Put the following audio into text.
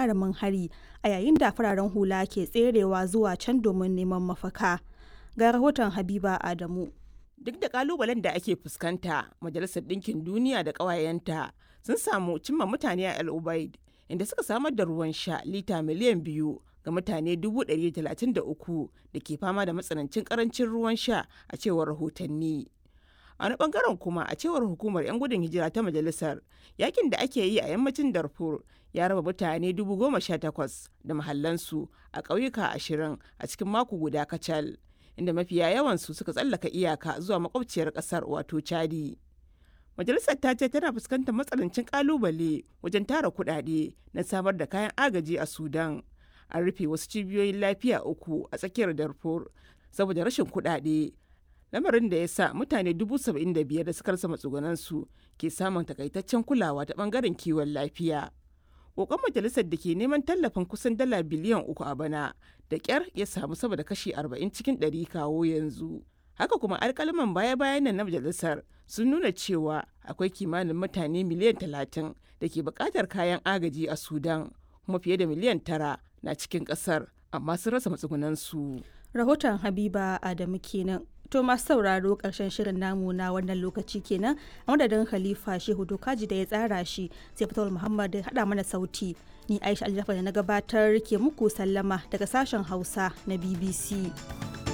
gagarumin hari a yayin da fararen hula ke tserewa zuwa can domin neman mafaka. Ga rahoton Habiba Adamu. Duk da kalubalen da ake fuskanta, Majalisar Ɗinkin Duniya da ƙawayenta sun samu cimma mutane a El Ubaid, inda suka samar da ruwan sha lita miliyan biyu ga mutane 133 da ke fama da matsanancin karancin ruwan sha a cewar rahotanni. A wani bangaren kuma a cewar hukumar 'yan gudun hijira ta majalisar, yakin da ake yi a yammacin Darfur ya raba mutane 18,000 da mahallansu a ƙauyuka ashirin a cikin mako guda kacal. inda mafiya yawansu suka tsallaka iyaka zuwa makwabciyar kasar wato chadi majalisar ta ce tana fuskantar matsanancin kalubale wajen tara kudade na samar da kayan agaji a sudan an rufe wasu cibiyoyin lafiya uku a tsakiyar darfur saboda rashin kudade lamarin da ya sa mutane dubu saba'in da biyar da suka rasa matsugunansu ke samun takaitaccen kulawa ta bangaren kiwon lafiya kokon majalisar da ke neman tallafin kusan dala biliyan uku a bana da kyar ya samu sama da kashi 40 cikin 100 kawo yanzu haka kuma alkalaman baya-bayan nan na majalisar sun nuna cewa akwai kimanin mutane miliyan 30 da ke bukatar kayan agaji a sudan kuma fiye da miliyan tara na cikin kasar amma sun rasa matsugunansu Rahoton Habiba Adamu kenan. To masu sauraro ƙarshen shirin namu na wannan lokaci kenan a madadin Khalifa Shehu Dokaji da ya tsara shi sai Fatawul Muhammad da haɗa mana sauti. Ni Aisha Aljafa da na gabatar ke muku sallama daga sashen Hausa na BBC.